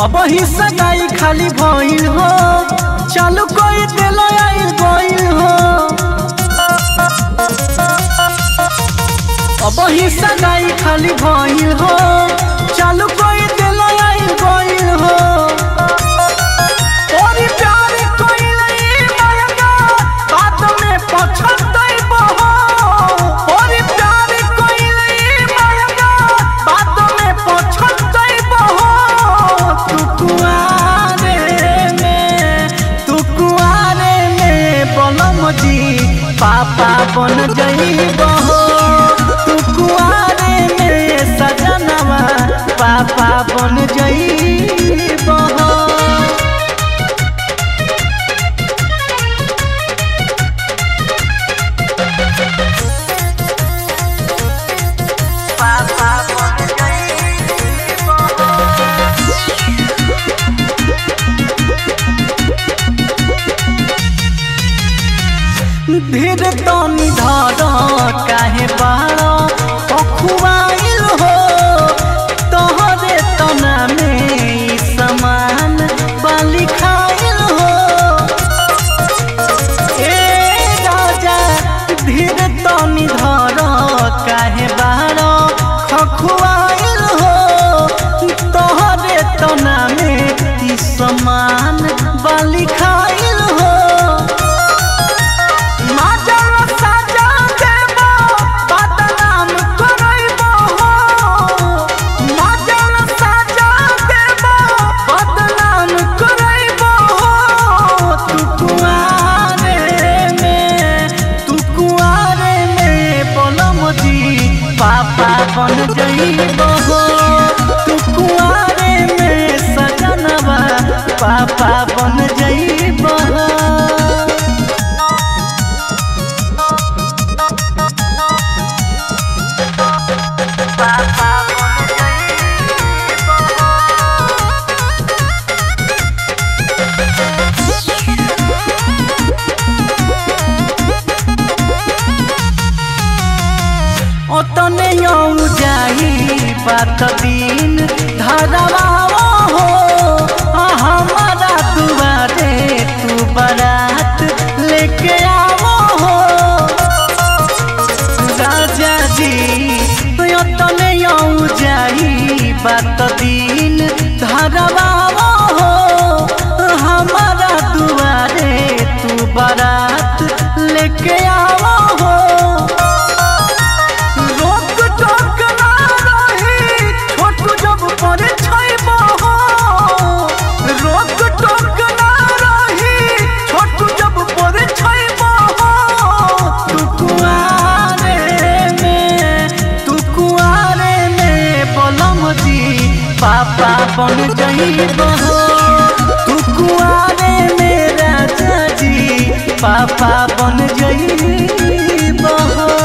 अब ही सगाई खाली भइल हो चालू कोई दिल आई गइल हो अब ही सगाई खाली भइल हो चालू कोई दिल आई गइल हो तोरी प्यार कइले मरना बात में पछतइबो हो तोरी प्यार कइले मरना बात में पछतइबो हो तू कुआरे में तू कुआरे में बलम जी पापा बन जइबो हो तू कुआरे में सजनवा पापा बन जइबो हो पापा बन जइबो धीर तनी धर काहे बाड़ पखुआइल हो तोहरे तना में ई समान बाली खाइल हो ए राजा धीर तनी धर काहे बाड़ खखुआइल हो तोहरे तना में ई समान बाली खाइल हो माजर साजा देबो बदनाम करइबो हो माजर साजा देबो बदनाम करइबो हो तू कुआरे में तू कुआरे में बोलम जी पापा बन जइबो हो तू कुआरे में सजनवा पापा बन जइबो हो ओतने यौ जाई बात दिन धरवा हो आ हमारा दुआरे तू बारात लेके आवो हो राजा जी ओतने यौ जाई बात दिन धरवा हो हमारा दुआरे तू बारात लेके आवो हो रोक टोक ना रही छोटू जब परे छैबो हो रोक टोक ना रही छोटू जब परे छैबो हो तू कुआरे में तू कुआरे में बोलम जी पापा बन जइबो हो तू कुआरे में राजा जी पापा बन जइबो हो